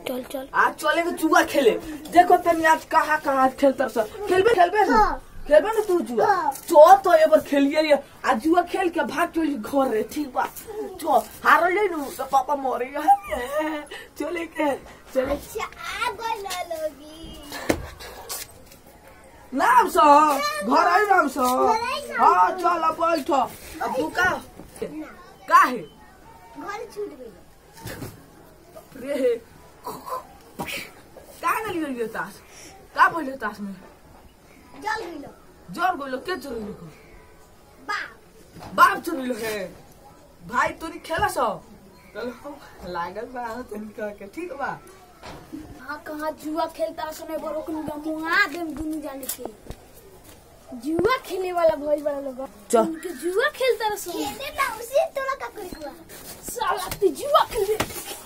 चल चल आज चलेंगे जुआ खेले देखो तनी आज कहाँ कहाँ खेलता सब खेलबे खेलबे ना हाँ। खेलबे ना तू जुआ हाँ। चो तो एक बार खेलिए ये आज जुआ खेल के भाग चली घर रे ठीक बा चो हार ले नु तो पापा मरे चले के चले अच्छा आ गई ना लोगी नाम सो घर आई नाम सो घर आई नाम हाँ सो। चल अब बैठ अब तू का का है घर छूट गई रे का ना लियो लियो तास का पहले तास में जल गई लो जोर गोलो के चोरी लिखो बाप बाप चोरी लो है भाई तोरी खेला सो चलो लागल बा तनी कह के ठीक बा हाँ कहाँ जुआ खेलता सुने बड़ो कुन मुहा देम दुनु जाने के जुआ खेले वाला भइल बड़ा लोग चल। उनके जुआ खेलता रह सुन खेले ना उसे तोरा का करे साला तू जुआ खेले